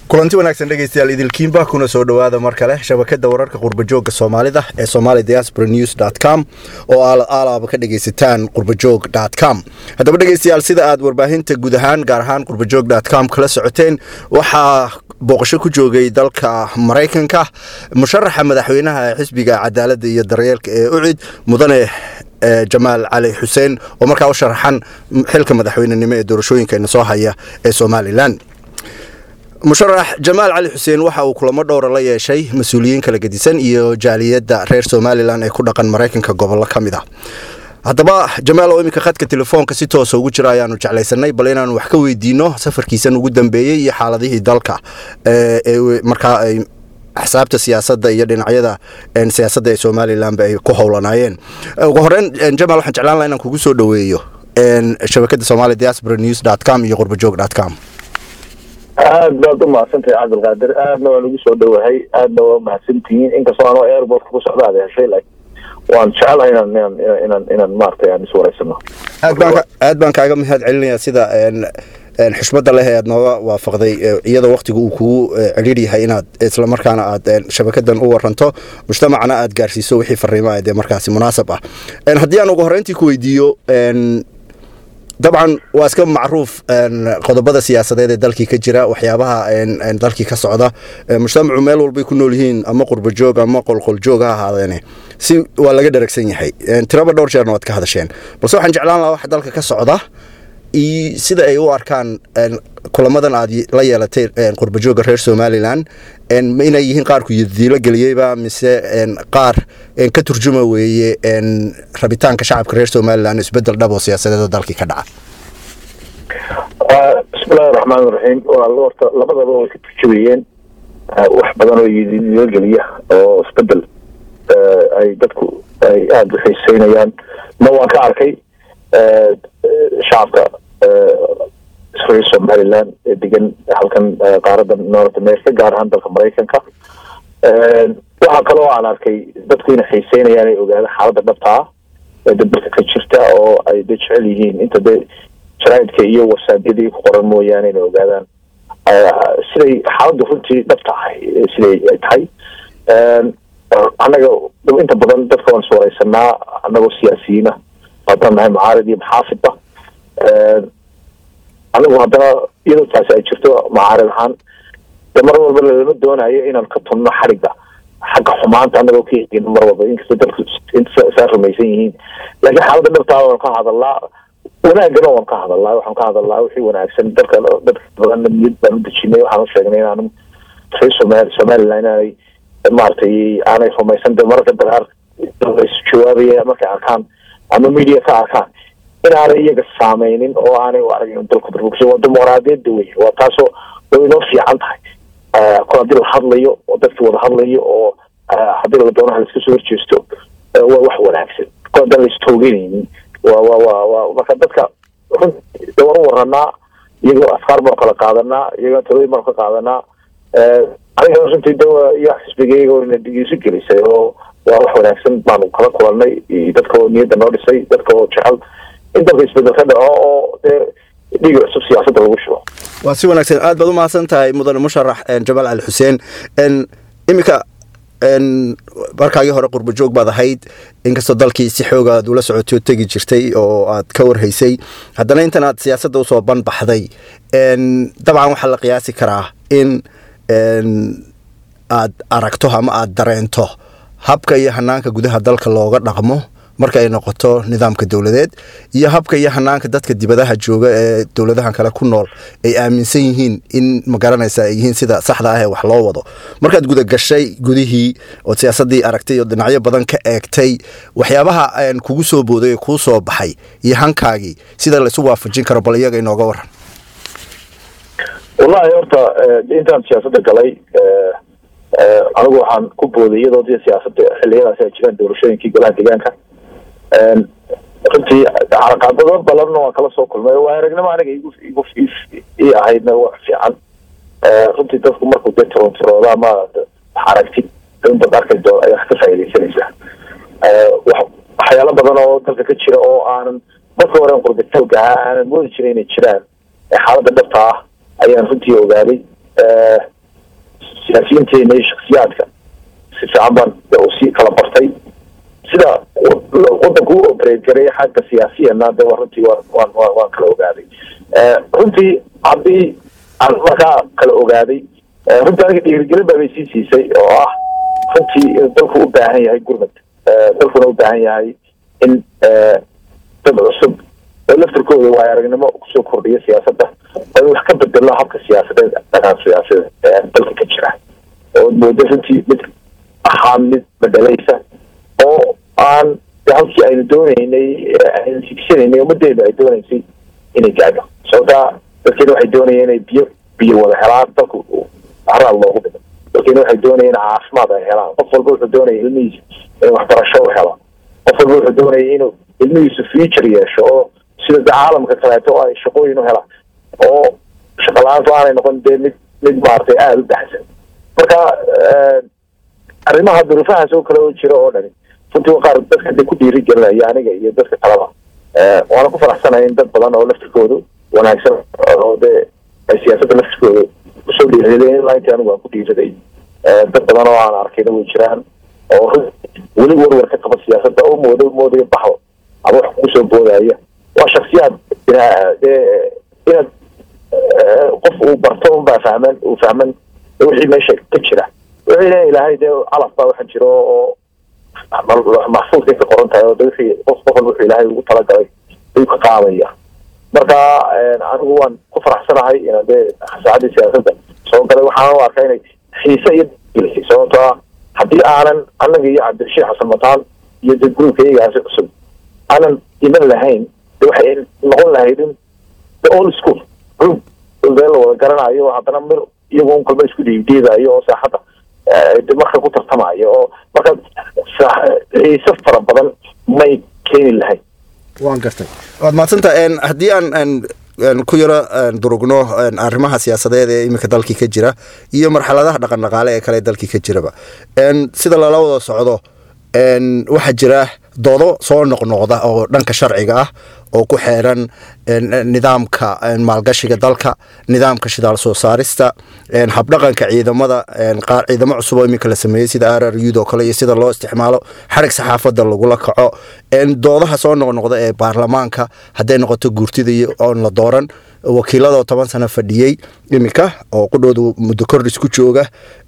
kulanti wanaagsan dhegeystayaal idilkiinba kuna soo dhowaada mar kale shabakada wararka qurbajooga soomaalida ee somali diaspora news com oo aad aalaaba ka dhegeysataan qurbajoog com haddaba dhegeystayaal sida aad warbaahinta guud ahaan gaar ahaan qurbajoog com kala socoteen waxaa booqasho ku joogay dalka maraykanka musharaxa madaxweynaha xisbiga cadaalada iyo daryeelka ee ucid mudane jamaal cali xuseen oo markaa u sharaxan xilka madaxweynenimo ee doorashooyinka soo haya ee somalilan musharax jamaal cali xuseen waxa uu kulamo dhowra la yeeshay mas-uuliyiin kala gedisan iyo jaaliyadda reer somalilan ee ku dhaqan maraykanka gobollo ka mid ah haddaba jamaal oo iminka khadka telefoonka si toosa ugu jira ayaanu jeclaysanay bal inaanu wax ka weydiino safarkiisan ugu dambeeyey iyo xaaladihii dalka ee markaa ay axsaabta siyaasadda iyo dhinacyada siyaasadda ee somalilanba ay ku howlanaayeen ugu horeyn jamaal waxaan jeclaan laha inaan kugu soo dhoweeyo shabakada somali diaspora news com iyo qurbajoog com aad baad u mahadsantahay cabdilqaadir aadna waan ugu soo dhowahay aadna waa mahadsantihiin inkastoo anoo airportka ku socda aad heshay waan jecelahay inaan inaan inaan inaan maaragtay aan iswareysano aad baan aad baan kaaga mahad celinayaa sida xushmadda leh ee aad nooga waafaqday iyadoo waktiga uu kugu cidhiir yahay inaad islamarkaana aad shabakadan u waranto mujtamacana aad gaarsiiso wixii fariimaha dee markaasi munaasab ah haddii aan ugu horreyntii ku weydiiyo dabcan waa iska macruuf qodobada siyaasadeed ee dalkii ka jira waxyaabaha dalkii ka socda mujtamacu meel walbay ku nool yihiin ama qurbajoog ama qolqoljoog ha ahaadeene si waa laga dharagsan yahay tiraba dhowr jeerna waad ka hadasheen balse waxaan jeclaan lahaa waxa dalka ka socda sida ay u arkaan kulamadan aad la yeelatay qurbajooga reer somalilan inay yihiin qaarku yadiilo geliyeyba mise qaar ka turjuma weeye rabitaanka shacabka reer somalilan isbedel dhab oo siyaasadeed oo dalkii ka dhaca bismillahi raxmaan iraxiim horta labadaba way ka turjumayeen wax badan oo yadiilo geliya oo isbedel ay dadku ay aada u xiiseynayaan ma waan ka arkay shacabka reer somalilan ee degan halkan qaarada north america gaar ahaan dalka maraykanka waxaa kaloo aan arkay dadku inay xiiseynayaan ay ogaadaan xaaladda dhabta ah ee dalka ka jirta oo ay de jecel yihiin inta de jaraidka iyo wasaabyadii ku qoran mooyaane inay ogaadaan siday xaaladdu runtii dhabta ahay siday ay tahay annaga inta badan dadka waan iswareysanaa annagoo siyaasiyiina haddaan nahay macaarid iyo maxaafidba anigu haddana iyadoo taasi ay jirto macaarid ahaan de mar walba lama doonayo inaan ka tunno xadhigga xagga xumaanta annagoo ka hegin mar walba inkastoo dadku saa rumaysan yihiin laakiin xaaladda dhabtaa waan ka hadalnaa wanaagana waan ka hadalnaa waxaan ka hadalnaa wixii wanaagsan dadka dadka badanna niyad baan u dejinay waxaan u sheegnay inaanu reer somal somaliland inaanay maaragtay aanay rumaysan de mararka dagaar jawaabaya markay arkaan ama media ka arkaan inaanay iyaga saameynin oo aanay u aragin dalku burbursan waa dimuqraadiyadda wey waa taasoo way inoo fiican tahay kol haddii la hadlayo oo dadki wada hadlayo oo haddii la doonaha laiska soo horjeesto waa wax wanaagsan kol haddaan la istooganaynin waa wa wa wa marka dadka run de waan u waranaa iyagoo afkaar baan kala qaadanaa iyagoo talooyin baan ka qaadanaa aniga runtii de iyo xisbigayga ina dhigiisu gelisay oo waa wax wanaagsan baanu kala kulanay dadka oo niyadda noo dhisay dadka oo jecel in dalka isbedel ka dhaco oo dee dhiiga cusub siyaasadda lagu shubo waa si wanaagsan aad baad u mahadsan tahay mudane musharax jamaal cali xuseen iminka markaagii hore qurbajoog baad ahayd inkastoo dalkii si xooga aad ula socotay oo tegi jirtay oo aad ka warhaysay haddana intan aad siyaasadda usoo banbaxday dabcan waxaa la qiyaasi karaa in aad aragto ama aad dareento habka iyo hanaanka gudaha dalka looga dhaqmo marka ay noqoto nidaamka dowladeed iyo habka iyo hanaanka dadka dibadaha jooga ee dowladahan kale ku nool ay aaminsan yihiin in magaranaysa ay yihiin sida saxda ah ee wax loo wado markaad gudagashay gudihii ood siyaasadii aragtay oo dhinacyo badan ka eegtay waxyaabaha kugu soo booday ee kuu soo baxay iyo hankaagii sida laisu waafajin karo bal iyaga inooga waran wallahi horta intaan siyaasadda galay anigu waxaan ku booday iyadoo dee siyaasadda xiliyadaasi ay jiraan doorashooyinkii golaha deegaanka runtii caraqaadado badanna waan kala soo kulmay waa aragnimo aniga igu igu ii ahaydna wax fiican runtii dadku markuu dee tirontirooda ama aragtid inbaad arkay doon ayaa ka faaidaysanaysaa waxyaalo badan oo dalka ka jira oo aanan marka hore qurbitaalka ahaa aanan moodi jiray inay jiraan xaaladda dhabta ah ayaan runtii ogaaday siyaasiyiinteena iyo shaksiyaadka si fiican baan usii kala bartay sida wadanku u operate gareeya xagga siyaasiyana de runtii waan waan waan waan kala ogaaday runtii haddii aan markaa kala ogaaday runtii aniga dhiirigelin baa bay sii siisay oo ah runtii inuu dalku u baahan yahay gurmad dalkuna u baahan yahay in dad cusub oo laftirkooda waay aragnimo kusoo kordhiya siyaasadda oo in wax ka bedelo habka siyaasadeed dhaqan siyaasadeed ee dalka ka jira oo moodo runtii mid ahaa mid bedelaysa oo aan halkii aynu dooneynay aynu higsanaynay ummadeenu ay dooneysay inay gaadho sababtaa dadkeena waxay doonayeen inay biyo biyo wada helaan dalku haraal loogu dhigo dadkeena waxay doonayeen caafimaad ay helaan qof walba wuxuu doonaya ilmihiisa inuu waxbarasho u helo qof walba wuxuu doonaya inuu ilmihiisu future yeesho oo sida de caalamka kaleeto oo ay shaqooyin u helaan oo shaqa la-aantu aanay noqon dee mid mid maaragtay aada u baxsan marka arrimaha duruufahaas oo kale oo jira oo dhani runtii waa qaar dadka de ku dhiiri gelinaya aniga iyo dadka kaleba waana ku faraxsanaya in dad badan oo laftirkoodu wanaagsan oo dee ay siyaasadda laftirkooda usoo dhiiradeen ilaa intii anigu aan ku dhiiraday dad badan oo aan arkayna way jiraan oo weli warwar ka qaba siyaasadda oo moodo moodayo baxdo ama wax kusoo boodaya waa shaksiyaad dee inaad qof uu barto unbaa fahman uu fahman wixii meesha ka jira wixii leeya ilaahay dee calaf baa waxa jiro oo maxfuudkay ka qoran tahay oo de wixii qof qof walba wuxuu ilaahay ugu talagalay ayuu ka qaadaya marka anigu waan ku faraxsanahay inaan dee saacaddii siyaasadda soo galay waxaan u arkaa inay xiise iyo gelisay sababto ah haddii aanan annaga iyo cabdirashiid xasan mataan iyo de gruubka iyagaasi cusub aanan iman lahayn de waxay noqon lahayd in the old school group dee la wada garanayo oo haddana mir iyagoo un kalba isku dhiibdhiibayo oo saaxadda marka ku tartamayo oo marka xiise fara badan may keeni lahayn waan gartay waad mahadsanta haddii aan ku yaro durugno arrimaha siyaasadeed ee iminka dalkii ka jira iyo marxaladaha dhaqan dhaqaale ee kale dalkii ka jiraba sida lala wada socdo waxaa jira doodo soo noqnoqda oo dhanka sharciga ah oo ku xeeran nidaamka maalgashiga dalka nidaamka shidaal soo saarista habdhaqanka ciidamada ciidamo cusub oo iminka la sameeyey sida r r ud oo kale iyo sida loo isticmaalo xarig saxaafadda lagula kaco doodaha soo noqnoqda ee baarlamaanka hadday noqoto guurtida oon la dooran wakiiladoo toban sano fadhiyey iminka oo qudhooda muddo kordhis ku jooga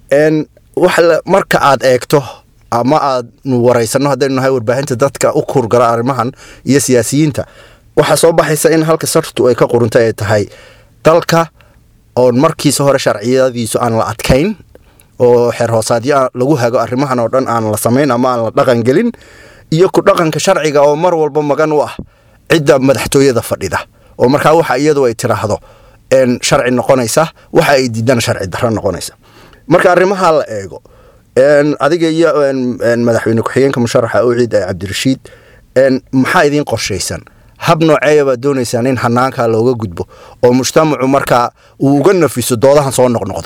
marka aad eegto ama aad waraysano haddaynu nahay warbaahinta dadka u kurgala arrimahan iyo siyaasiyiinta waxaa soo baxaysa in halka sartu ay ka qurunta ay tahay dalka oon markiisa hore sharciyadiisu aan la adkayn oo xeer hoosaadyo lagu hago arrimahan oo dhan aan la samayn ama aan la dhaqan gelin iyo ku dhaqanka sharciga oo mar walba magan u ah cidda madaxtooyada fadhida oo markaa waxa iyadu ay tiraahdo sharci noqonaysa waxa ay diidana sharci darro noqonaysa marka arrimaha la eego adiga iyo madaxweyne ku-xigeenka musharaxa uciid ee cabdirashiid maxaa idiin qorshaysan hab nooceeya baad doonaysaan in hanaankaa looga gudbo oo mujtamacu markaa uu uga nafiso doodahan soo noqnoqda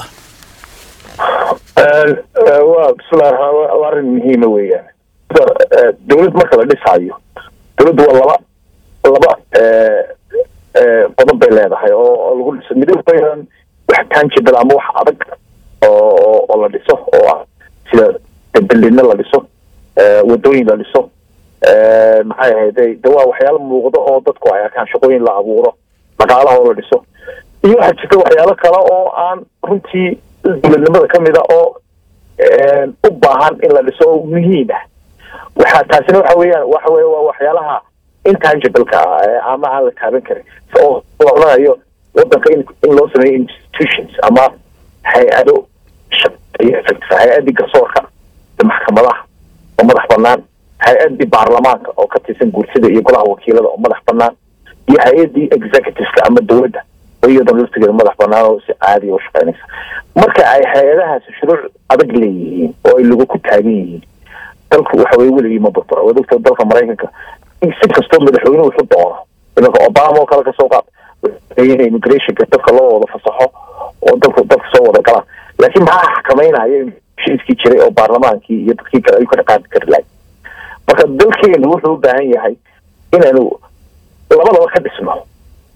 wa bismillahi raxmaan waa arrin muhiima weeyaan dowlad marka la dhisaayo dowladdu waa laba laba qodob bay leedahay oo lagu dhiso midab weyaan wax tangible ama wax adag oo oo la dhiso oo ah sida beldino la dhiso wadooyin la dhiso maxay ahayde de waa waxyaalo muuqdo oo dadku ay arkaan shaqooyin la abuuro dhaqaalaha oo la dhiso iyo waxaa jirta waxyaalo kale oo aan runtii dowladnimada kamid a oo u baahan in la dhiso oo muhiim ah waxa taasina waxa weeyaan waxa weye waa waxyaalaha intangibleka ah ama aan la taaban karin oo la odhanayo wadanka in in loo sameeyo institutions ama hay-ado hay-adii garsoorka maxkamadaha oo madax banaan hay-adii baarlamaanka oo ka tirsan guursida iyo golaha wakiilada oo madax banaan iyo hay-adii executiveka ama dowladda oo iyadan laftigeeda madax banaan oo si caadiya u shaqeynaysa marka ay hay-adahaasi shuruuc adag leeyihiin oo ay lagu ku taagan yihiin dalku waxa weye weligii ma burbura waad ogta dalka maraykanka si kastoo madaxweynuhu wuxu doono imanka obama oo kale kasoo qaad in immigrationka dadka loo wada fasaxo oo dalku dalka soo wada galaan laakiin maxaa xakameynaya heshiiskii jiray oo baarlamaankii iyo dadkii kale ayuu ka dhaqaaqi kari lahay marka dalkeenu wuxuu u baahan yahay inaynu labadaba ka dhisno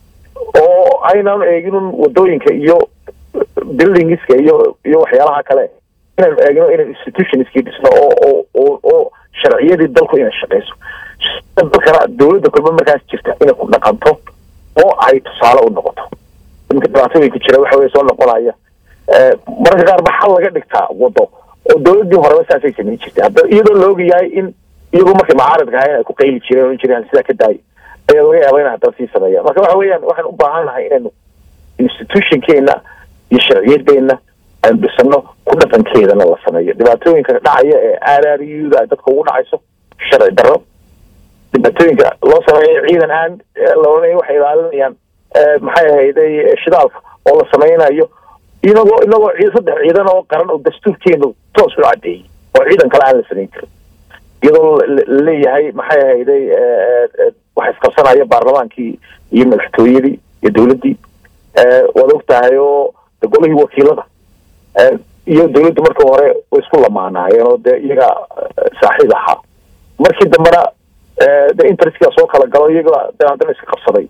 oo aynanu eeginun wadooyinka iyo buildingska iyo iyo waxyaalaha kale inaynu eegno inaynu institutionskii dhisno oo oo oo oo sharciyadii dalku inay shaqeyso dalkana dowladda kulma markaas jirta inay ku dhaqanto oo ay tusaale u noqoto iminka dhibaatooyinka jira waxa weye soo noqonaya mararka qaar ba xal laga dhigtaa wado oo dowladdii horeba saasay samayn jirtay hadda iyadoo la ogayahay in iyagoo markay mucaaradka ahayn ay ku qayli jireen ohan jireen sidaa ka daay ayaa laga yaaba inay haddana sii sameeyaan marka waxa weeyaan waxaan u baahan nahay inaynu institutionkeena iyo sharciyadeena aynu dhisano ku dhaqankeedana la sameeyo dhibaatooyinka dhacaya ee r r u da dadka ugu dhacayso sharci darro dhibaatooyinka loo sameeyo ciidan aan la oranaya waxay ilaalinayaan maxay ahayday shidaalka oo la sameynayo inagoo inagoo saddex ciidan oo qaran oo dastuurkeenu toos u cadeeyey oo ciidan kale aan la samayn karin iyadoo laleeyahay maxay ahayday waxa isqabsanaya baarlamaankii iyo madaxtooyadii iyo dowladdii waad og tahay oo golihii wakiilada iyo dowladdu markii hore way isku lamaanaayeen oo dee iyaga saaxiib ahaa markii dambena de interestkaa soo kala galo iyaga de haddana iska qabsaday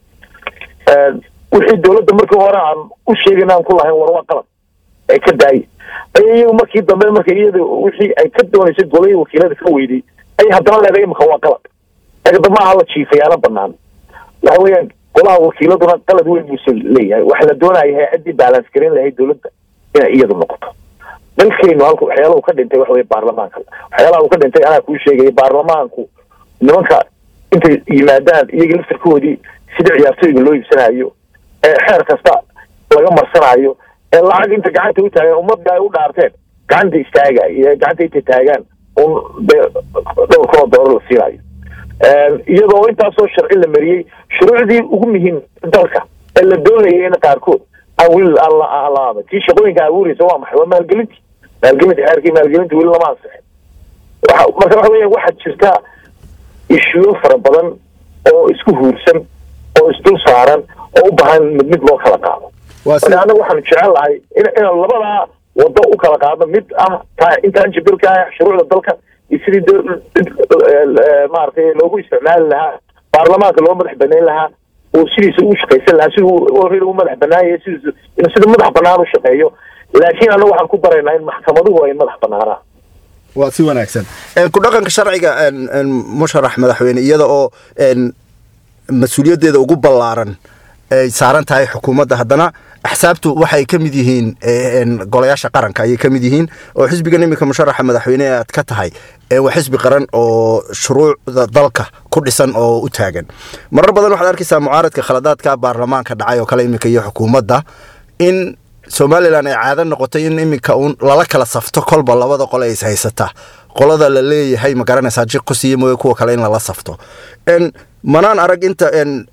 wixii dowladda markii hore aan u sheegayna aan ku lahayn war waa qalab ay ka daayay ay iyagu markii dambe marka iyada wixii ay ka doonaysay golihii wakiilada ka weyday ay haddana leedahay imika waa qalab eegda maaha la jiifayaana banaan waxa weeyaan golaha wakiiladuna qalad weyn buuse leeyahay waxa la doonaya hay-addii balance garin lahayd dowladda inay iyadu noqoto dalkeenu halka waxyaalaha uu ka dhintay waxa weye baarlamaanka waxyaalaha uu ka dhintay anaa kuu sheegaya baarlamaanku nimanka intay yimaadaan iyaga laftarkoodii sida ciyaartooyga loo iibsanayo ee xeer kasta laga marsanayo ee lacag inta gacanta u taagan ummadda ay u dhaarteen gacanta istaagay gacanta intay taagaan un dee dhowr kunoo doolar la siinayo iyadoo intaasoo sharci la mariyey shuruucdii ugu muhiim dalka ee la doonayay in qaarkood aan weli aan la tii shaqooyinka abuureysa waa maxay waa maalgelintii maalgelinta xeerkii maalgelinta weli lama ansixin waxa marka waxa weya waxaad jirtaa ishuyo fara badan oo isku huursan oo isdul saaran oo u baahan mid mid loo kala qaado marka anaga waxaanu jecel lahay in inaan labadaa wado u kala qaadno mid ah ta intaan jibilka ah shuruucda dalka iyo sidii maaragtay loogu isticmaali lahaa baarlamaanka loo madax banayn lahaa oo sidiisa u shaqaysan lahaa siduu already u madax banaanyay sidiis inuu sida madax banaan u shaqeeyo laakiin anaga waxaan ku daraynaa in maxkamaduhu ay madax banaanaan waa si wanaagsan ku dhaqanka sharciga musharax madaxweyne iyada oo mas-uuliyaddeeda ugu ballaaran ay saaran tahay xukuumadda haddana axsaabtu waxay ka mid yihiin golayaasha qaranka ayay ka mid yihiin oo xisbigan iminka musharaxa madaxweyne aad ka tahay waa xisbi qaran oo shuruucda dalka ku dhisan oo u taagan marar badan waxaad arkaysaa mucaaradka khaladaadka baarlamaanka dhacay oo kale iminka iyo xukuumadda in somalilan ay caado noqotay in iminka uun lala kala safto kolba labada qole ay is haysataa qolada la leeyahay ma garanaysaa jiqu siiye mooye kuwa kale in lala safto manaan arag inta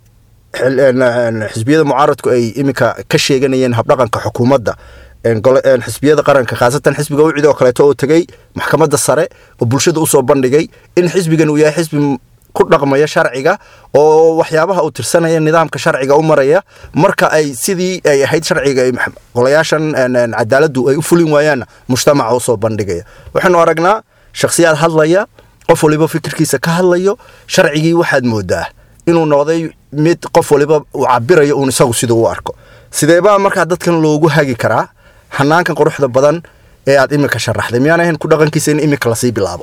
xisbiyada mucaaradku ay iminka ka sheeganayeen habdhaqanka xukuumadda xisbiyada qaranka khaasatan xisbiga ucid oo kaleeto oo tegey maxkamadda sare oo bulshada usoo bandhigay in xisbigan uu yahay xisbi ku dhaqmaya sharciga oo waxyaabaha uu tirsanaya nidaamka sharciga u maraya marka ay sidii ay ahayd sharciga golayaashan cadaaladdu ay u fulin waayaanna mujtamaca usoo bandhigaya waxaynu aragnaa shakhsiyaad hadlaya qof waliba fikirkiisa ka hadlayo sharcigii waxaad moodaa inuu noqday mid qof waliba uu cabirayo uun isagu siduu u arko sideebaa markaa dadkan loogu hagi karaa hanaankan quruxda badan ee aad iminka sharaxday miyaan ahayn ku dhaqankiisa in iminka lasii bilaabo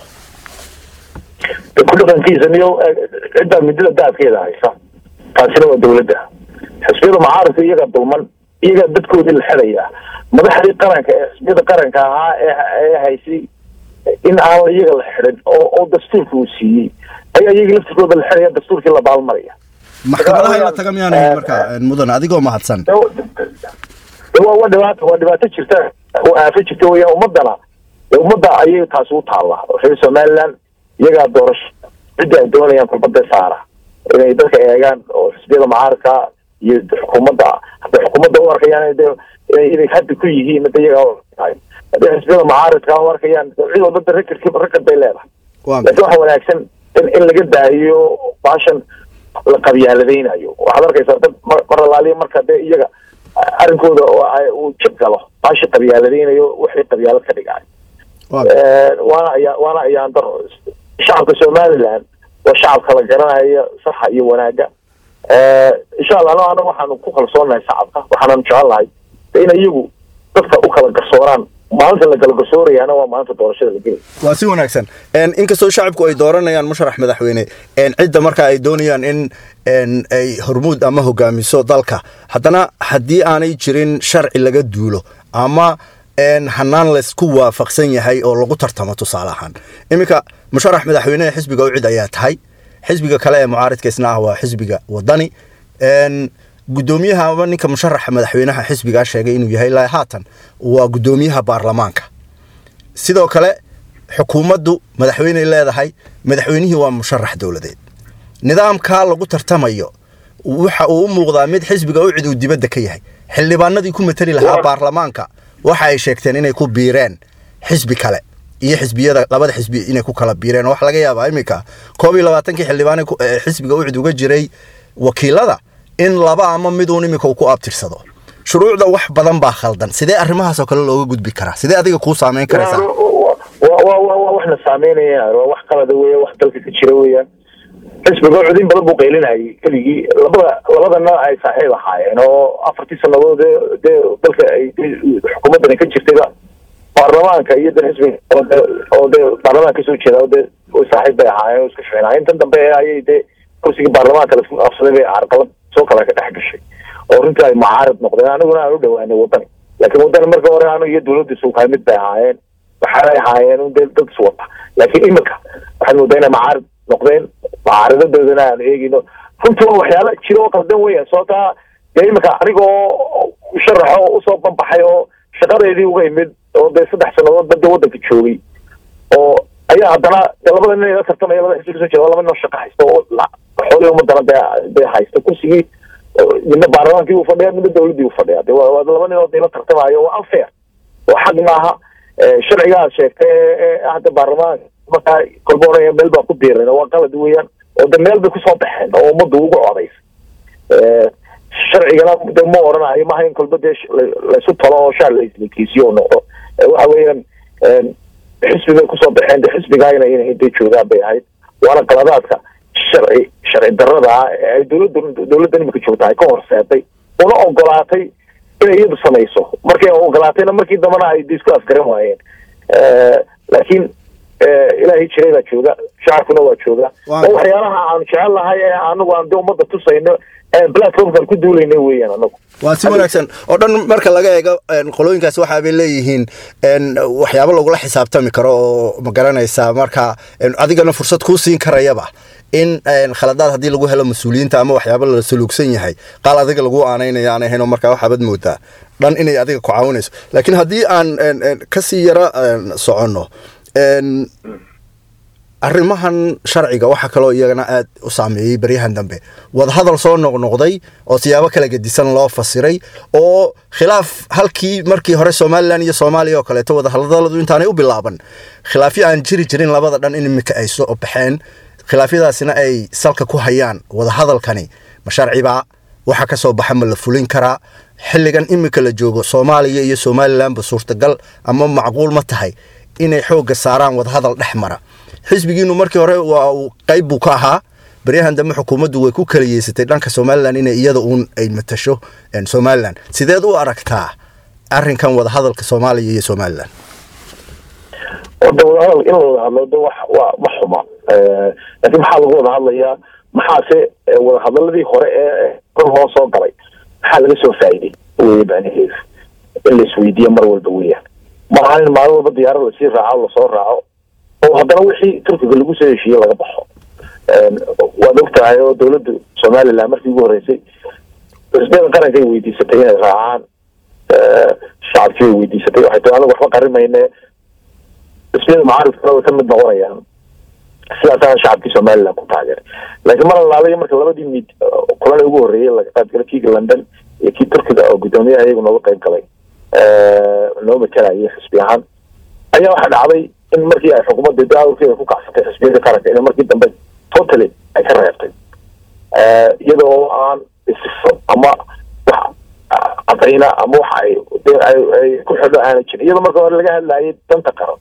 ku dhaqankiisa niyo ciddaa midada daadkeeda haysa taasina waa dowladda xisbiyada mucaaradka iyaga dulman iyaga dadkoodii la xidaya madaxdii qaranka ee xisbiyada qaranka ahaa ee haysay in aan iyaga la xidhin oo oo dastuurka uu siiyey ayaa iyaga laftirkooda la xidhaya dastuurkii la baalmaraya maxkamadaha in la taga miyaan ahayn marka mudan adigoo mahadsan waa waa dhibaato waa dhibaato jirta oo aafo jirta weeyaan ummadana ummadda ayay taasi u taallaa reer somaliland iyagaa doorasho cidda ay doonayaan kulbada saara inay dadka eegaan oo xisbiyada mucaaradka iyo xukuumadda hadday xukuumadda u arkayaan inay hadda ku yihiin mada iyagaa hadday xisbiyada mucaaradka u arkayaan cid walbada rekorki rekord bay leedahay laakiin waxa wanaagsan in in laga daahiyo baashan la qabyaaladaynayo waxaad arkaysaa dad mar alaaliya marka dee iyaga arrinkooda uu jib galo baashi qabyaaladaynayo wixii qabyaalad ka dhigay waana ayaa waana ayaan daro shacabka somaliland waa shacabka la garanaya saxa iyo wanaaga insha allah ano anaga waxaanu ku kalsoonahay shacabka waxaananu jecel lahay in iyagu dadka u kala garsooraan maalinta la galgasoorayaana waa maalinta doorashada la gelay waa si wanaagsan inkastoo shacabku ay dooranayaan musharax madaxweyne cidda marka ay doonayaan in ay hormuud ama hogaamiso dalka haddana haddii aanay jirin sharci laga duulo ama hanaan laysku waafaqsan yahay oo lagu tartamo tusaale ahaan iminka musharax madaxweyneha xisbiga ucid ayaa tahay xisbiga kale ee mucaaridka isna ah waa xisbiga wadani gudoomiyaha ama ninka musharaxa madaxweynaha xisbigaa sheegay inuu yahay ilaa haatan waa gudoomiyaha baarlamaanka sidoo kale xukuumaddu madaxweyney leedahay madaxweynihii waa musharax dowladeed nidaamkaa lagu tartamayo waxa uu u muuqdaa mid xisbiga ucid uu dibadda ka yahay xildhibaanadii ku matali lahaa baarlamaanka waxa ay sheegteen inay ku biireen xisbi kale iyo xisbiyada labada xisbi inay ku kala biireen waxa laga yaabaa iminka koob iyo labaatankii xildhibaan xisbiga ucid uga jiray wakiilada in laba ama miduun iminka uu ku abtirsado shuruucda wax badan baa khaldan sidee arrimahaasoo kale looga gudbi karaa sidee adiga kuu saameyn karaysaa waa waxna saameynaya waa wax qalada weya wax dalka ka jira weeyaan xisbiga ucud in badan buu qaylinayay keligii labada labadana ay saaxiib ahaayeen oo afartii sanadood dee dalka ay xukuumaddani ka jirtayba baarlamaanka iyo dan xisbiga oo dee baarlamaanka kasoo jeeda oo dee saaxiib bay ahaayeen oo iska ficnaayeen intan dambe ayay dee kursigii baarlamaanka laisku afsaday bay carqalad soo kale ka dhex gashay oo runtii ay mucaarid noqdeen aniguna aan u dhawaanay wadani laakiin wadani marka hore anu iyo dawladda suukaay mid bay ahaayeen waxaanay ahaayeen un dee dad iswata laakiin imika waxaad moodaa inay mucaarid noqdeen mucaaridadoodana aan eegino runtii waa waxyaala jira oo qaldan weya sababtaa dee imika anigoo sharaxo usoo banbaxay oo shaqadeedii uga imid oo dee saddex sanadood badda waddanka joogay oo ayaa haddana dee labada nin la tartamaya labada xisbi kasoo jeeda laba nin oo shaqa haysta oo xoolii umadana dee dee haysta kursigii midna baarlamaankii uu fadhiya midna dawladdii uu fadhiya de waa laba nin oo dee la tartamayo waa unfair oo xaq maaha sharciga aad sheegtay ee hadda baarlamaanka markaa kolba oraya meel baa ku biiran waa qalad weeyaan oo de meel bay kusoo baxeen oo ummadda ugu codaysa sharcigana de ma oranayo maaha in kolba dee laysu talo oo shaar laislikiisiyo noqdo waxa weeyaan xisbi bay kusoo baxeen de xisbigaayna inay dee joogaan bay ahayd waana qaladaadka sharci sharci darrada ah ee ay dowladda dowladda imika joogta ay ka horseeday una ogolaatay inay iyadu samayso markay ogolaatayna markii dambana ay de isku afgaran waayeen laakiin ilaahay jiray baa jooga shacabkuna waa jooga oo waxyaalaha aanu jecel lahay ee anagu aan de ummadda tusayno platformkan ku duulayna weeyaan anagu waa si wanaagsan oo dhan marka laga eego qolooyinkaas waxa bay leeyihiin waxyaabo lagula xisaabtami karo oo ma garanaysaa marka adigana fursad kuu siin karayaba in khaladaad haddii lagu helo mas-uuliyiinta ama waxyaabo la saluugsan yahay qaal adiga lagu aanaynayo aan ahayn oo markaa waxaabad moodaa dhan inay adiga ku caawinayso laakiin haddii aan kasii yaro soconno arrimahan sharciga waxaa kaloo iyagana aad u saameeyey baryahan dambe wadahadal soo noqnoqday oo siyaabo kala gedisan loo fasiray oo khilaaf halkii markii hore somalilan iyo soomaaliya oo kaleeto wadahadaladu intaanay u bilaaban khilaafyo aan jiri jirin labada dhan in imika ay soo baxeen khilaafyadaasina ay salka ku hayaan wadahadalkani ma sharcibaa waxa ka soo baxa ma la fulin karaa xilligan imika la joogo soomaaliya iyo somalilanba suurtagal ama macquul ma tahay inay xoogga saaraan wadahadal dhex mara xisbigiinu markii hore waa uu qayb buu ka ahaa baryahan dambe xukuumaddu way ku kala yeysatay dhanka somalilan inay iyada uun ay matasho somalilan sideed u aragtaa arrinkan wadahadalka soomaaliya iyo somalilan wada wadahadal in la wada hadlo de wax waa ma xuma laakiin maxaa lagu wada hadlayaa maxaase wadahadaladii hore ee kor loo soo galay maxaa laga soo faa'iiday wey macnaheedu in la isweydiiya mar walba weeyaan maaha in maalin walba diyaarad lasii raaco lasoo raaco oo haddana wixii turkiga lagu soo heshiiyey laga baxo waad og tahay oo dawladda somalilan markii ugu horreysay xisbiyada qaranka ay weydiisatay inay raacaan shacabkii ay weydiisatay waxay tahay anagu waxba qarimayne xisbiyada mucaaridkana way ka mid noqonayaan sidaasaana shacabkii somalilan ku taageeray laakiin mar alaalayo marka labadii mid kulan ugu horreeyey laga qaybgalay kii london iyo kii turkiga oo guddoomiyaha iyagu nooga qayb galay noo matalayay xisbi ahaan ayaa waxaa dhacday in markii ay xukuumadda daawrkeeda ku kacsatay xisbiyada qaranka in markii dambe totally ay ka reebtay iyada oo aan isifo ama wax cadayna ama wax ay ay ku xidho aana jirin iyadoo marka hore laga hadlayay danta qaran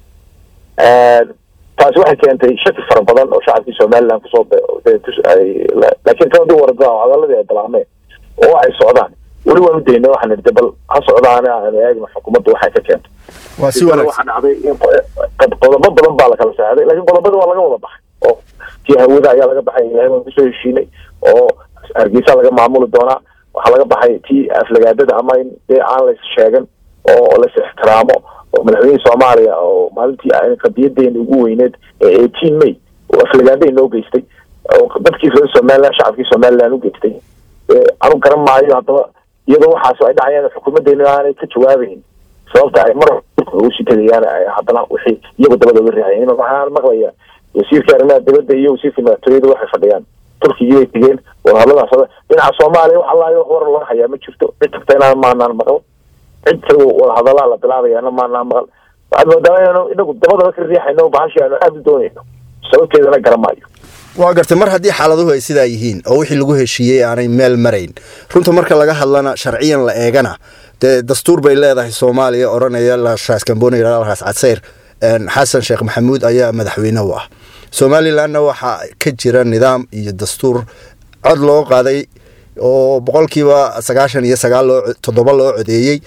taasi waxay keentay shaki fara badan oo shacabkii somaliland kusoo laakiin tan hadii warada hadaladii ay bilaabmeen oo ay socdaan weli waan u daynay waxaan idhi bal ha socdaane aan eegno xukuumadda waxay ka keento waa si wanaagsan waxaa dhacday in qodobo badan baa lakala saaday laakiin qodobada waa laga wada baxay oo tii hawada ayaa laga baxay ilahay waan kusoo heshiinay oo hargeysa laga maamuli doonaa waxaa laga baxay tii aflagaadada ama in dee aan lays sheegan oo lais ixtiraamo oo madaxweyne soomaaliya oo maalintii qadiyadeena ugu weyneed ee eighteen may oo aflagaada inoo geystay oo dadkii reer somaliland shacabkii somaliland u geystay anu garan maayo haddaba iyadoo waxaas ay dhacayaan xukuumadeena aanay ka jawaabayn sababta ay mar usi tegayaan haddana wixii iyagu dabada uga riixayeen waxaan maqlaya wasiirka arrimaha dibadda iyo wasiirka madaxtooyada waxay fadhiyaan turkigii bay tegeen wadahadladaas dhinaca soomaaliya wax allaayo wax war loo hayaa ma jirto cid tagta inaan maanaan maqal cid tago wadahadalaa la bilaabayaana maanaan maqal waxaad moodaa inaanu inagu dabadaba ka riixayno bahashii aanu aada u doonayno sababteedana garan maayo waa gartay mar haddii xaaladuhu ay sidaa yihiin oo wixii lagu heshiiyey aanay meel marayn runta marka laga hadlana sharciyan la eegana dee dastuur bay leedahay soomaaliya odhanaya lashaas kamboni ras cadseyr xasan sheekh maxamuud ayaa madaxweyne u ah somalilanna waxaa ka jira nidaam iyo dastuur cod loo qaaday oo boqolkiiba sagaashan iyo sagaal loo toddoba loo codeeyey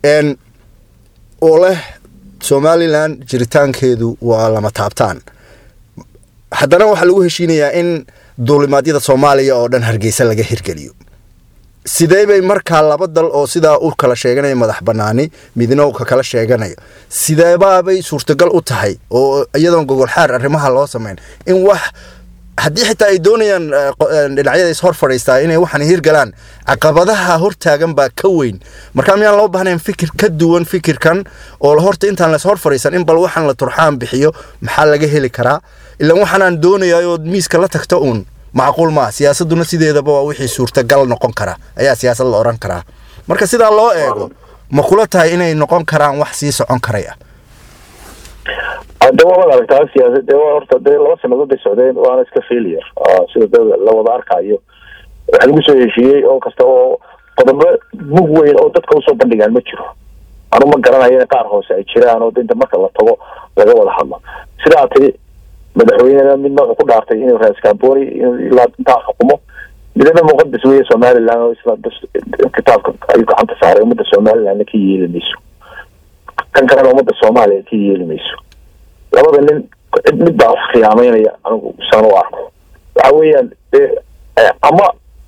oo leh somalilan jiritaankeedu waa lama taabtaan haddana waxaa lagu heshiinayaa in duulimaadyada soomaaliya oo dhan hargeysa laga hirgeliyo sidee bay markaa laba dal oo sidaa u kala sheeganaya madax banaani midna uu ka kala sheeganayo sideebaabay suurtagal u tahay oo iyadoon gogolxaar arrimaha loo samayn in wax haddii xitaa ay doonayaan dhinacyada is hor fadhiistaa inay waxaan hirgalaan caqabadaha hortaagan baa ka weyn markaa miyaan loo baahnayn fikir ka duwan fikirkan oo horta intaan las hor fadhiisan in bal waxaan la turxaan bixiyo maxaa laga heli karaa ilaan waxaanaan doonayaa miiska la tagta uun macquul maa siyaasaduna sideedaba waa wixii suurtagal noqon kara ayaa siyaasad la odhan karaa marka sidaa loo eego ma kula tahay inay noqon karaan wax sii socon karaya de waad aragtaa siyaasad de horta dee laba sanadood bay socdeen waana iska failure sida de la wada arkayo waxa lagu soo heshiiyey oo kasta oo qodobo mug weyn oo dadka usoo bandhigaan ma jiro anu ma garanayo in qaar hoose ay jiraan oo inta marka la tago laga wada hadlo sidaa tiri madaxweynena midna wuxuu ku dhaartay inuu rais camboni ilaa intaa xukumo midna muqadas weeye somaliland oo isla kitaabka ayuu gacanta saaray ummadda somalilandna ka yeeli mayso kan kalena ummadda soomaaliya ka yeeli mayso labada nin cid mid baa wax khiyaameynaya anigu saan u arko waxa weeyaan ama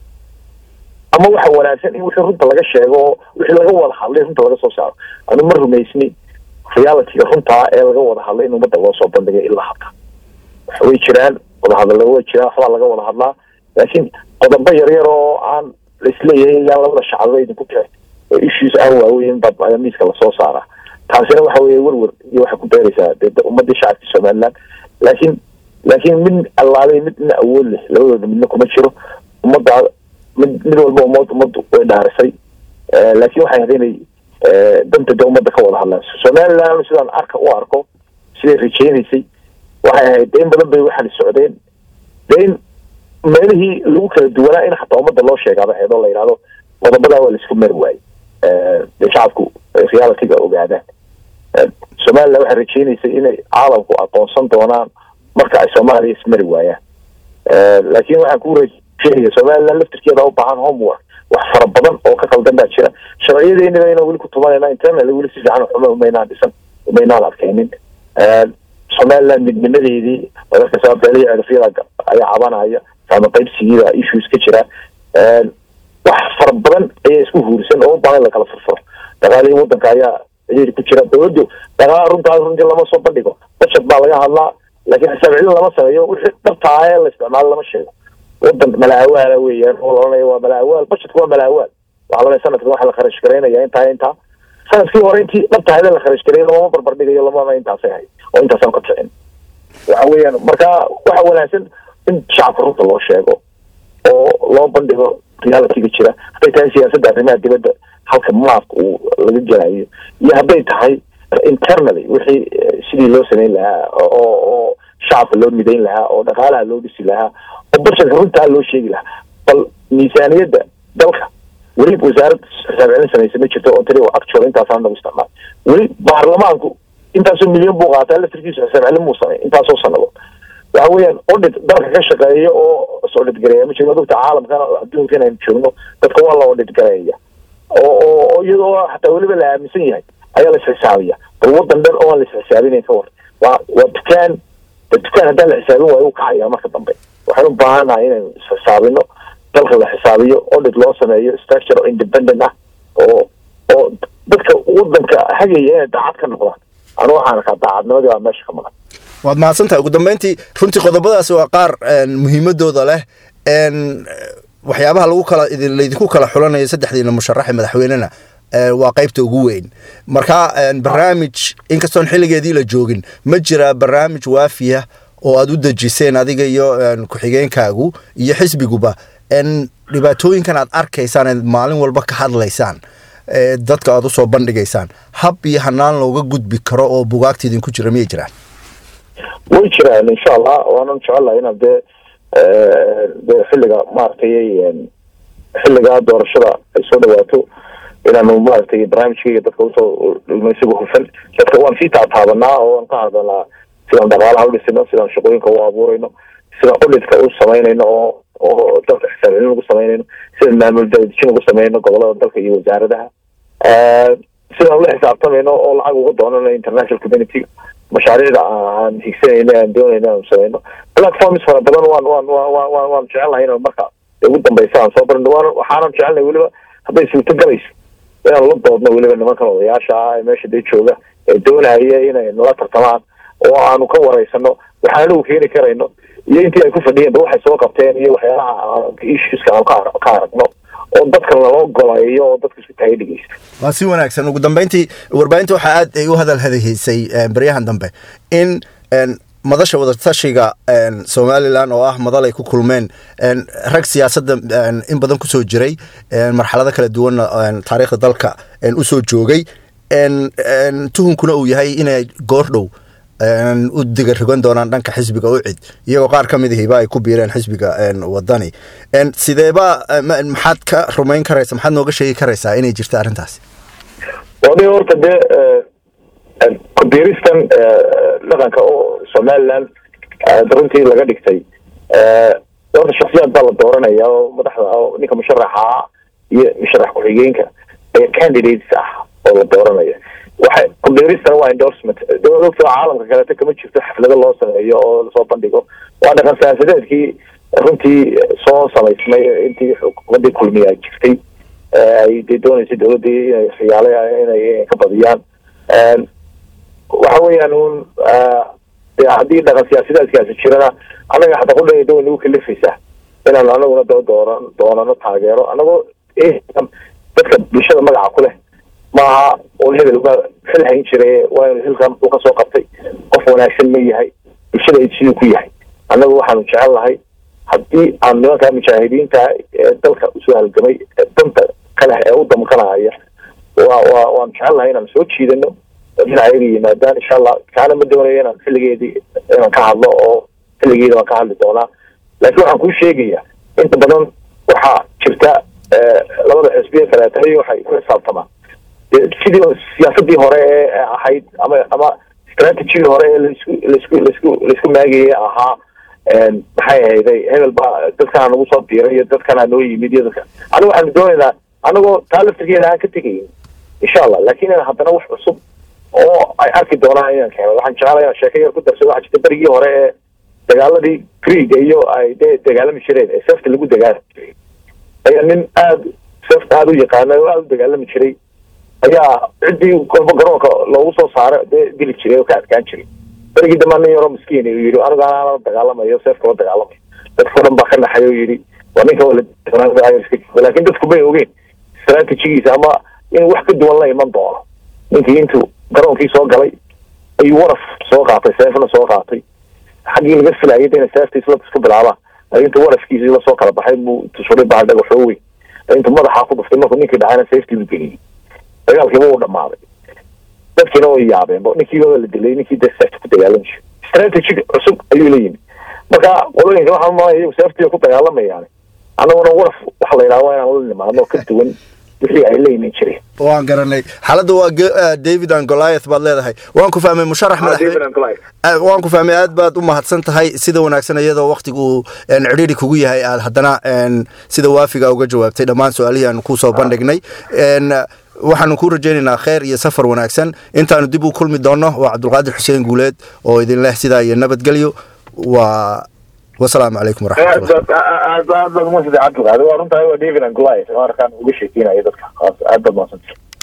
ama waxa wanaagsan in wixii runta laga sheego oo wixii laga wada hadlay runta laga soo saaro anu ma rumaysni realityga runtaa ee laga wada hadlay in ummadda loo soo bandhigay ilaa hadda way jiraan wadahadalla way jiraan waxbaa laga wada hadlaa laakiin qodobo yaryar oo aan laisleeyahay ilaan labada shacabba idinku kicin oo issues aan waaweyn baa miiska lasoo saaraa taasina waxa weeye werwer iyo waxay ku beeraysaa dee ummadii shacabkii somaliland laakiin laakiin mid allaalay midna awood leh labadooda midna kuma jiro ummaddaa mid mid walba ummad ummaddu way dhaarisay laakiin waxay ahayd inay danta de ummadda ka wada hadlaan somaliland sidaan arka u arko siday rajaynaysay waxay ahayd de in badan bay waxaan socdeen de in meelihii lagu kala duwanaa in xataa ummadda loo sheegaaba ahayd oo la yidhahdo qodobadaa waa laisku mari waayey de shacabku realityga ogaadaan somaliland waxay rajaynaysay inay caalamku aqoonsan doonaan marka ay soomaaliya ismari waayaan laakiin waxaan ku rajeynaya somaliland laftirkeeda u baahan homework wax fara badan oo ka qaldan baa jira sharciyadeeniba inaan weli ku tumanayna internal weli si fiican xuma umaynaan dhisan umaynaan adkaynin somaliland midnimadeedii dadka sababteelihii cirifyada ayaa cabanaya saama qaybsigiida issues ka jira wax fara badan ayaa isku huursan oo u baahan in lakala furfuro dhaqaalihii wadanka ayaa ciriiri ku jira dawladdu dhaqaala runtaas runtii lama soo bandhigo budget baa laga hadlaa laakiin xisaab celin lama sameeyo wixii dhabtaa ee la isticmaalo lama sheego wadan malaawaala weeyaan oo la odhanaya waa malaawaal budgetku waa malaawaal waxaa laleeya sanadkan waxa la kharash garaynaya intaa intaa sanadkii hore intii dhabtahayd la kharash gareeyo lamama barbar dhigayo lamana intaasay ahayd oo intaasaan ka kicin waxa weeyaan marka waxa wanaagsan in shacabka runta loo sheego oo loo bandhigo realityga jira hadday tahay siyaasadda arrimaha dibadda halka maafka uu laga gelayo iyo hadday tahay internally wixii sidii loo samayn lahaa oo oo shacabka loo midayn lahaa oo dhaqaalaha loo dhisi lahaa oo budgetka runtaa loo sheegi lahaa bal miisaaniyadda dalka weli wasaarad xisaab celin samaysa ma jirto oo tiri actual intaasaan nagu isticmaal weli baarlamaanku intaasoo milyan buu qaataa laftirkiisu xisaab celin muu samay intaasoo sanadood waxa weeyaan audit dalka ka shaqeeya oo is audit gareeya ma jirno dadka caalamkana adduunka inaynu joogno dadka waa la audit gareeya oo oo iyadoo xataa weliba la aaminsan yahay ayaa la isxisaabiya bal wadan dhan oo aan la isxisaabinayn ka war waa waa dukaan dukaan haddaan la xisaabin waayo u kacaya marka dambe waxaan u baahanahay inaynu isxisaabino dalka la xisaabiyo audit loo sameeyo structure oo independent ah oo oo dadka wadanka hagaya inay daacad ka noqdaan anu waxaan arkaa daacadnimadii waa meesha ka maqan waad mahadsantahay ugu dambeyntii runtii qodobadaasi waa qaar muhiimadooda leh waxyaabaha lagu kala laydinku kala xulanayo saddexdiina musharaxe madaxweynena waa qaybta ugu weyn marka barnaamij inkastoon xilligeedii la joogin ma jiraa barnaamij waafiya oo aad u dejiseen adiga iyo ku-xigeenkaagu iyo xisbiguba dhibaatooyinkan aad arkaysaan eed maalin walba ka hadlaysaan dadka aad usoo bandhigaysaan hab iyo hanaan looga gudbi karo oo bugaagta idinku jira miyay jiraan way jiraan insha allah waanan jecelahay inaan dee de xilliga maaragtay xilliga doorashada ay soo dhawaato inaanu maaragtay barnaamijkayga dadka usoo dhigno isaga hufan dadka waan sii taataabanaa oo waan ka hadalnaa sidaan dhaqaalaha udhisino sidaan shaqooyinka u abuurayno sidaan udhidka u samaynayno oo oo dalka xisaabcelin ugu samaynayno sidaan maamul daadijin ugu samaynayno gobolada dalka iyo wasaaradaha sidaan ula xisaabtamayno oo lacag uga doonano international community mashaariicda aan higsanayno aan doonayno aan samayno platforms fara badan waan waan waan waan jecelnahay inaan marka ugu dambeysa aan soo barno waan waxaanan jecelnahay weliba hadday suurto galayso inaan la doodno weliba nimankan odayaasha ah ee meesha dee jooga ee doonaya inay nala tartamaan oo aanu ka wareysano waxaan anagu keeni karayno iyo intii ay ku fadhiyeen ba waxay soo qabteen iyo waxyaalaha issueska aan ka aragno oo dadka lala golayo oo dadka isku taagay dhegeysta waa si wanaagsan ugu dambeyntii warbaahinta waxaa aad ay u hadal hadahaysay baryahan dambe in madasha wadatashiga somalilan oo ah madal ay ku kulmeen rag siyaasadda in badan kusoo jiray marxalado kala duwanna taariikhda dalka usoo joogay tuhunkuna uu yahay inay goordhow u diga rogan doonaan dhanka xisbiga ucid iyagoo qaar ka mid ahiba ay ku biireen xisbiga wadani sideeba maxaad ka rumayn karaysa maxaad nooga sheegi karaysaa inay jirta arrintaasi wadi horta dee kubiiristan dhaqanka oo somaliland runtii laga dhigtay horta shaksiyaad baa la dooranaya oo madaxda oo ninka musharaxa iyo musharax ku-xigeenka ee candidates ah oo la dooranaya waxay kubiiristana waa endorsement dowladda caalamka kaleeto kama jirto xaflado loo sameeyo oo lasoo bandhigo waa dhaqan siyaasadeedkii runtii soo samaysmay intii xukuumadii kulmiya jirtay ay dee dooneysay dowladdii inay khiyaale inay ka badiyaan waxa weeyaan un de haddii dhaqan siyaasadeedkaasi jirana annaga xataa kudhayda way nagu kalifaysaa inaan anaguna doo dooran doonano taageero anagoo dadka bulshada magaca ku leh maaha oo hebel uga xil hayn jiray waa inu xilkan uu kasoo qabtay qof wanaagsan ma yahay bulshada ay siduu ku yahay annagu waxaanu jecel nahay haddii aan nimankaa mujaahidiinta ee dalka usoo halgamay danta kaleh ee u damqanaya wa wa waan jecel nahay inaan soo jiidano dhinacayaga yimaadaan insha allah kaana ma doonayo inaan xilligeedii inaan ka hadlo oo xilligeeda waan ka hadli doonaa laakiin waxaan kuu sheegaya inta badan waxaa jirta labada xisbiya kaleetay waxay ku xisaabtamaan sidii siyaasadii hore ee ahayd ama ama strategigii hore ee laisku laisku laisku laisku maagayay ahaa maxay ahayday hebel baa dadkana nagu soo diiray iyo dadkana noo yimid iyo dadka aniga waxaanu doonaynaa anagoo taa laftirkeeda aan ka tegayn insha allah laakin in haddana wax cusub oo ay arki doonaan inaan keeno waxaan jeclay inaan sheeko yar ku darsado waxaa jirta berigii hore ee dagaaladii greega iyo ay dee dagaalami jireen ee seefta lagu dagaalami jiray ayaa nin aada seefta aada u yaqaana oo aada u dagaalami jiray ayaa ciddii golba garoonka loogu soo saaro dee dili jiray oo ka adkaan jiray berigii dambaa nin yaroo miskiin uu yidhi aniga anala dagaalamayo seefka la dagaalamayo dadka o dhan baa ka naxay oo yidhi waa ninka laakin dadku may ogeen strategigiisa ama in wax ka duwan la iman doono ninkii intuu garoonkii soo galay ayuu waraf soo qaatay seefna soo qaatay xaggii laga filayay ina seeftiis la isku bilaabaan laakin intuu warafkiisii lasoo kala baxay buu tusuray baa dhagaxoo weyn intuu madaxaa ku dhuftay markuu ninkii dhacayna seeftii buu geliyey dagaalkiiba uu dhamaaday dadkiina way yaabeen ninkiiba la dilay ninkii de seefta ku dagaalami jiray strategy cusub ayuu la yimid marka qolooyinka waxaa maaya iyagu seeftii ku dagaalamayaan annaguna waraf waxa la yidhaha waa inaan la nimaadno ka duwan wixii ay la iman jireen waan garanay xaaladda waa david and goliath baad leedahay waan ku fahmay musharax madaxweyne waan ku fahmay aad baad u mahadsan tahay sida wanaagsan iyadoo waktigu cidhiiri kugu yahay aad haddana sida waafiga uga jawaabtay dhammaan su-aalihii aanu kusoo bandhignay waxaanu kuu rajaynaynaa kheer iyo safar wanaagsan intaanu dib u kulmi doonno waa cabdulqaadir xuseen guuleed oo idin leh sidaa iyo nabadgelyo waa wasalaamu calaykum waraxmatullah waa runtahay waa david and goliath markaan uga sheekeynayo dadka aad baad mahadsantahay